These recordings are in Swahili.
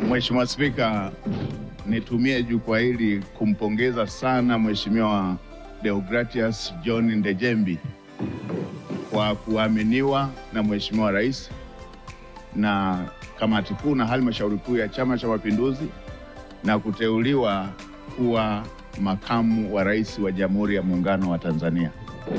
Mheshimiwa Spika, nitumie jukwaa hili kumpongeza sana Mheshimiwa Deogratias John Ndejembi kwa kuaminiwa na Mheshimiwa Rais na kamati kuu na halmashauri kuu ya Chama cha Mapinduzi na kuteuliwa kuwa makamu wa rais wa Jamhuri ya Muungano wa Tanzania.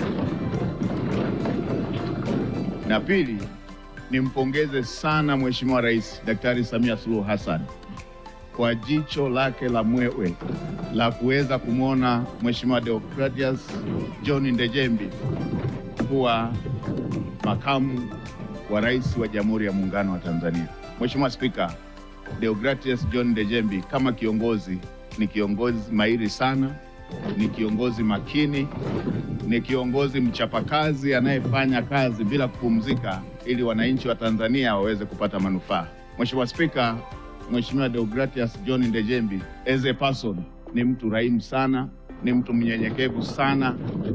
Na pili, nimpongeze sana Mheshimiwa Rais Daktari Samia Suluhu Hassan kwa jicho lake la mwewe la kuweza kumwona Mheshimiwa Deogratias John Ndejembi kuwa makamu wa rais wa Jamhuri ya Muungano wa Tanzania. Mheshimiwa Spika, Deogratias John Ndejembi kama kiongozi ni kiongozi mahiri sana, ni kiongozi makini, ni kiongozi mchapakazi anayefanya kazi bila kupumzika ili wananchi wa Tanzania waweze kupata manufaa. Mheshimiwa Spika, Mheshimiwa Deogratias John Ndejembi as a person ni mtu rahimu sana, ni mtu mnyenyekevu sana,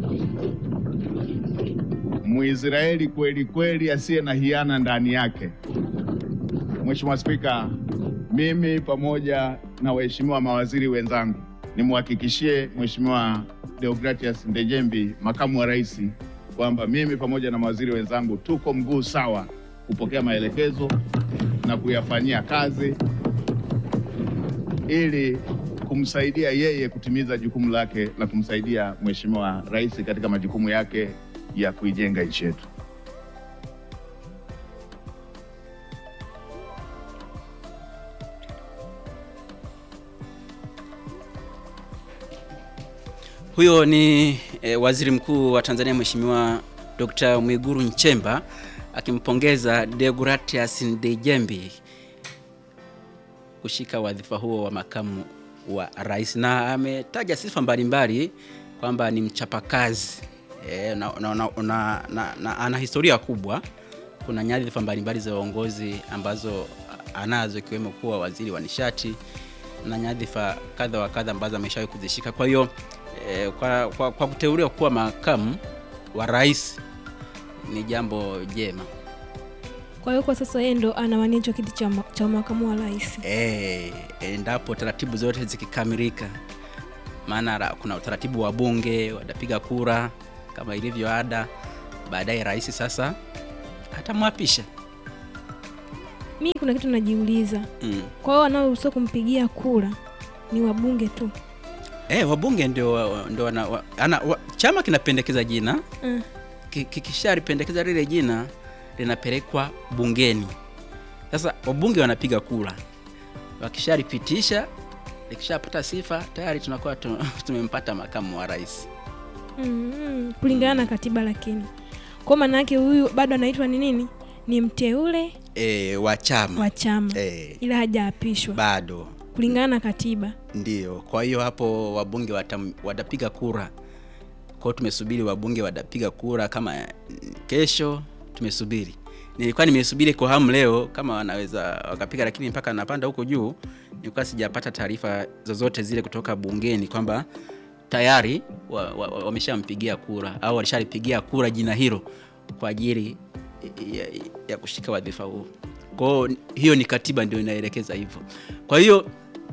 Mwisraeli kweli kweli asiye na hiana ndani yake. Mheshimiwa Spika, mimi pamoja na waheshimiwa mawaziri wenzangu nimhakikishie Mheshimiwa Deogratias Ndejembi, makamu wa rais, kwamba mimi pamoja na mawaziri wenzangu tuko mguu sawa kupokea maelekezo na kuyafanyia kazi ili kumsaidia yeye kutimiza jukumu lake la kumsaidia Mheshimiwa Rais katika majukumu yake ya kuijenga nchi yetu. Huyo ni e, Waziri Mkuu wa Tanzania Mheshimiwa Dr. Mwigulu Nchemba akimpongeza Deogratias Ndejembi kushika wadhifa huo wa makamu wa rais, na ametaja sifa mbalimbali kwamba ni mchapakazi e, na, na, na, na, na, na ana historia kubwa. Kuna nyadhifa mbalimbali za uongozi ambazo anazo ikiwemo kuwa waziri wa nishati na nyadhifa kadha wa kadha ambazo ameshawahi kuzishika. Kwa hiyo e, kwa, kwa, kwa kuteuliwa kuwa makamu wa rais ni jambo jema. Kwa hiyo kwa sasa yeye ndo anawania hicho kiti cha, ma- cha makamu wa rais. Eh, endapo taratibu zote zikikamilika, maana ra- kuna utaratibu wa bunge watapiga kura kama ilivyo ada, baadaye rais sasa atamwapisha. Mi kuna kitu najiuliza, Mm. kwa hiyo wanaoruhusiwa kumpigia kura ni wabunge tu? Eh, wabunge ndio ndio wana, wa, ana, wa, chama kinapendekeza jina Mm. ki- kikishalipendekeza lile jina linapelekwa bungeni. Sasa wabunge wanapiga kura, wakishalipitisha likishapata sifa tayari tunakuwa tu- tumempata makamu wa rais. Mm, kulingana na katiba, lakini kwa maana yake huyu bado anaitwa ni nini? Ni mteule E, wa chama wa chama e, ila hajaapishwa bado kulingana na katiba. ndio. Kwa hiyo hapo wabunge watam, watapiga kura. Kwa hiyo tumesubiri wabunge watapiga kura kama mm, kesho, tumesubiri. Nilikuwa nimesubiri kwa hamu leo kama wanaweza wakapiga, lakini mpaka napanda huko juu nilikuwa sijapata taarifa zozote zile kutoka bungeni kwamba tayari wameshampigia wa, wa wameshampigia kura au walishalipigia kura jina hilo kwa ajili ya, ya kushika wadhifa huo. Kwa hiyo hiyo ni katiba ndio inaelekeza hivyo. Kwa hiyo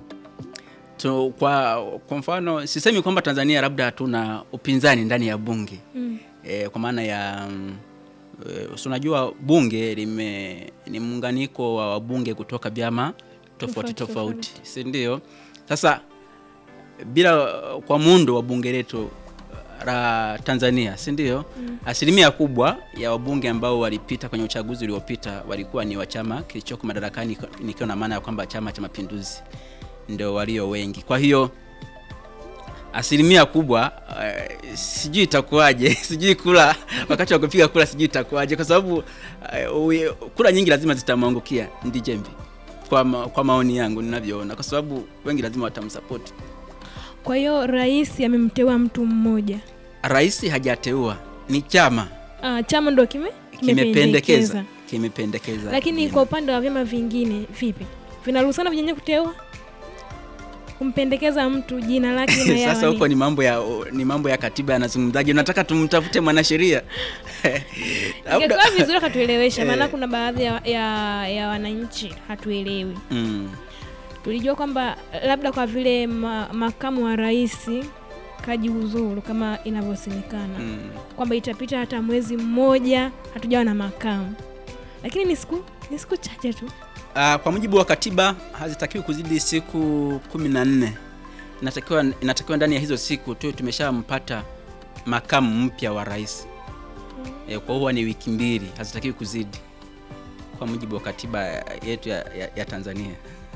tu, kwa, kwa mfano sisemi kwamba Tanzania labda hatuna upinzani ndani ya bunge Mm. e, kwa maana ya mm, e, si unajua bunge lime ni muunganiko wa wabunge kutoka vyama tofauti Tofauti, tofauti, si ndio? Sasa bila kwa muundo wa bunge letu la Tanzania, si ndio? Mm. Asilimia kubwa ya wabunge ambao walipita kwenye uchaguzi uliopita walikuwa ni wa chama kilichoko madarakani, nikiwa na maana ya kwamba Chama cha Mapinduzi ndio walio wengi. Kwa hiyo asilimia kubwa uh, sijui itakuwaje, sijui kula wakati wa kupiga kura, sijui itakuwaje, kwa sababu uh, kura nyingi lazima zitamwangukia Ndejembi kwa, ma, kwa maoni yangu ninavyoona, kwa sababu wengi lazima watamsapoti. Kwa hiyo rais amemteua mtu mmoja, Rais hajateua, ni chama ah, chama ndo kime kimependekeza, kimependekeza. Lakini jina. kwa upande wa vyama vingine vipi, vinaruhusiana vyenyewe kuteua kumpendekeza mtu jina lake na yawa Sasa huko nini? ni mambo ya ni mambo ya katiba yanazungumzaje? Unataka tumtafute mwanasheria Labda- Ingekuwa vizuri akatuelewesha, maana Eh. kuna baadhi ya, ya, ya wananchi hatuelewi. Mm. tulijua kwamba labda kwa vile ma, makamu wa rais kajiuzuru kama inavyosemekana mm. kwamba itapita hata mwezi mmoja hatujawa na makamu, lakini ni siku ni siku chache tu. Uh, kwa mujibu wa katiba hazitakiwi kuzidi siku kumi na nne. Inatakiwa, inatakiwa ndani ya hizo siku tu tumeshampata makamu mpya wa rais e, kwa huwa ni wiki mbili, hazitakiwi kuzidi kwa mujibu wa katiba yetu ya, ya, ya Tanzania.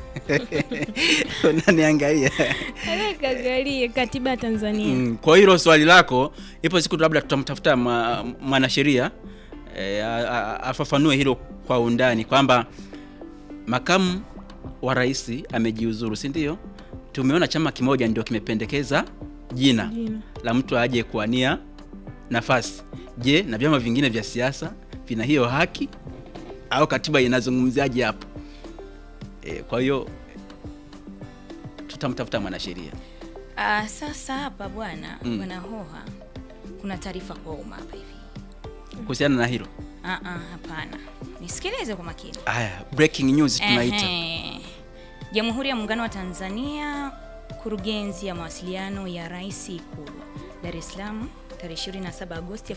Unaniangalia Kagalie katiba ya Tanzania. mm, kwa hilo swali lako, ipo siku labda tutamtafuta mwa- mwanasheria e, a- a- afafanue hilo kwa undani kwamba makamu wa rais amejiuzuru, si ndio? Tumeona chama kimoja ndio kimependekeza jina Jina. la mtu aje kuania nafasi. Je, na vyama vingine vya siasa vina hiyo haki au katiba inazungumziaje hapo? E, kwa hiyo tutamtafuta mwanasheria. Ah, sasa hapa bwana Mm. bwana Hoha, kuna taarifa kwa umma hapa hivi. kuhusiana na hilo. Ah, ah, hapana, nisikilize kwa makini. Haya, breaking news tunaita. Ehe. Jamhuri ya Muungano wa Tanzania, kurugenzi ya mawasiliano ya Rais Ikulu, Dar es Salaam, tarehe 27 Agosti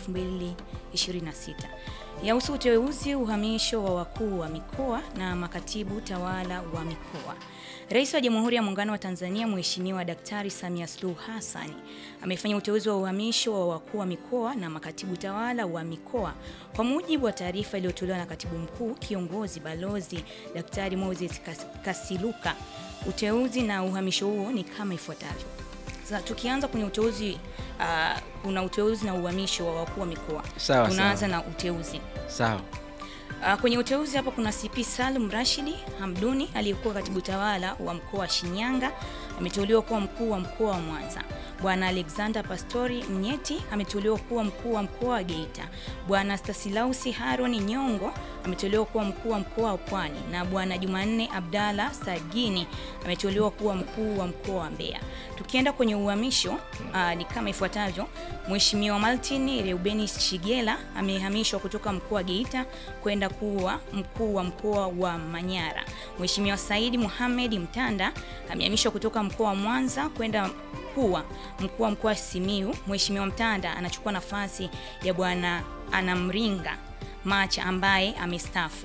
2026 yahusu uteuzi, uhamisho wa wakuu wa mikoa na makatibu tawala wa mikoa. Rais wa Jamhuri ya Muungano wa Tanzania Mheshimiwa Daktari Samia Suluhu Hassan amefanya uteuzi wa uhamisho wa wakuu wa mikoa na makatibu tawala wa mikoa kwa mujibu wa taarifa iliyotolewa na Katibu Mkuu Kiongozi Balozi Daktari Moses Kas- Kasiluka. Uteuzi na uhamisho huo ni kama ifuatavyo. Sasa tukianza kwenye uteuzi uh, kuna uteuzi na uhamisho wa wakuu wa mikoa. Sawa, Tunaanza sawa. na uteuzi. Sawa. Uh, kwenye uteuzi hapa kuna CP Salum Rashidi Hamduni aliyekuwa katibu tawala wa mkoa wa Shinyanga ameteuliwa kuwa mkuu wa mkoa wa Mwanza. Bwana Alexander Pastori Mnyeti ameteuliwa kuwa mkuu wa mkoa wa Geita. Bwana Stasilausi Haron Nyongo ameteuliwa kuwa mkuu wa mkoa wa Pwani na Bwana Jumanne Abdalla Sagini ameteuliwa kuwa mkuu wa mkoa wa Mbeya. Tukienda kwenye uhamisho uh, ni kama ifuatavyo. Mheshimiwa Martin Reubeni Shigela amehamishwa kutoka mkoa wa Geita kwenda kuwa mkuu wa mkoa wa Manyara. Mheshimiwa Saidi Mohamed Mtanda amehamishwa kutoka mkoa wa Mwanza kwenda kuwa mkuu wa mkoa wa Simiu. Mheshimiwa Mtanda anachukua nafasi ya Bwana Anamringa Macha ambaye amestaafu.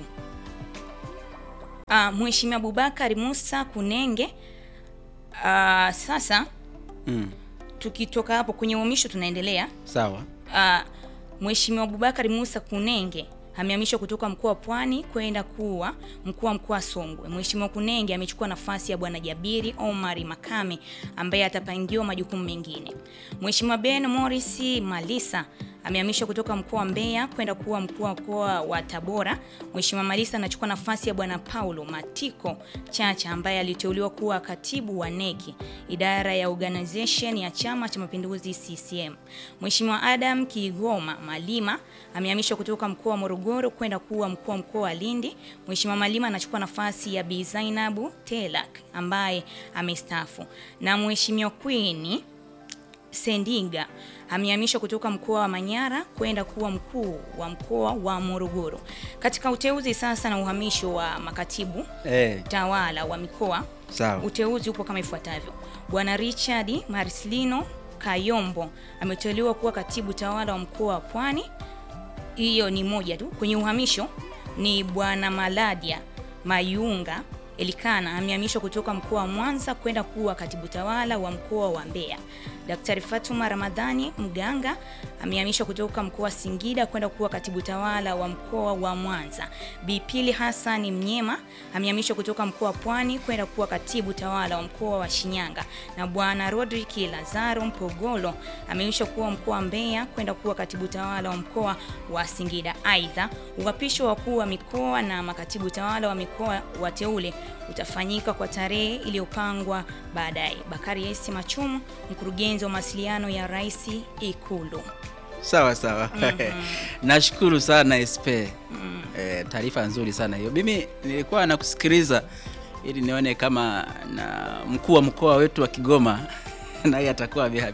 Uh, Mheshimiwa Abubakar Musa Kunenge uh, sasa Mm. tukitoka hapo kwenye uhamisho tunaendelea. Sawa. Uh, Mheshimiwa Abubakar Musa Kunenge amehamishwa kutoka mkoa wa Pwani kwenda kuwa mkuu wa mkoa wa Songwe. Mheshimiwa Kunenge amechukua nafasi ya Bwana Jabiri Omari Makame ambaye atapangiwa majukumu mengine. Mheshimiwa Ben Morris Malisa amehamishwa kutoka mkoa wa Mbeya kwenda kuwa mkuu wa mkoa wa Tabora. Mheshimiwa Malisa anachukua nafasi ya Bwana Paulo Matiko Chacha ambaye aliteuliwa kuwa katibu wa neki idara ya organization ya Chama cha Mapinduzi CCM. Mheshimiwa Adam Kigoma Malima amehamishwa kutoka mkoa wa Morogoro kwenda kuwa mkuu wa mkoa wa Lindi. Mheshimiwa Malima anachukua nafasi ya Bi Zainabu Telak ambaye amestaafu. Na Mheshimiwa Queen Sendiga amehamishwa kutoka mkoa wa Manyara kwenda kuwa mkuu wa mkoa wa Morogoro. Katika uteuzi sasa na uhamisho wa makatibu Eh, tawala wa mikoa, sawa. uteuzi upo kama ifuatavyo. Bwana Richard Marcelino Kayombo ameteuliwa kuwa katibu tawala wa mkoa wa Pwani. Hiyo ni moja tu. Kwenye uhamisho ni Bwana Maladia Mayunga Elikana amehamishwa kutoka mkoa wa Mwanza kwenda kuwa katibu tawala wa mkoa wa Mbeya. Daktari Fatuma Ramadhani Mganga amehamishwa kutoka mkoa wa Singida kwenda kuwa katibu tawala wa mkoa wa Mwanza. Bipili Hassan Mnyema amehamishwa kutoka mkoa wa Pwani kwenda kuwa katibu tawala wa mkoa wa Shinyanga, na bwana Rodrick Lazaro Mpogolo amehamishwa kuwa mkoa wa Mbeya kwenda kuwa katibu tawala wa mkoa wa Singida. Aidha, uhapisho wa wakuu wa mikoa na makatibu tawala wa mikoa wateule utafanyika kwa tarehe iliyopangwa baadaye. Bakari Esi Machumu, mkurugenzi wa mawasiliano ya Rais Ikulu. Sawa sawa. Nashukuru sana SP. Eh, taarifa nzuri sana hiyo. Mimi nilikuwa nakusikiliza ili nione kama na mkuu wa mkoa wetu wa Kigoma naye atakuwa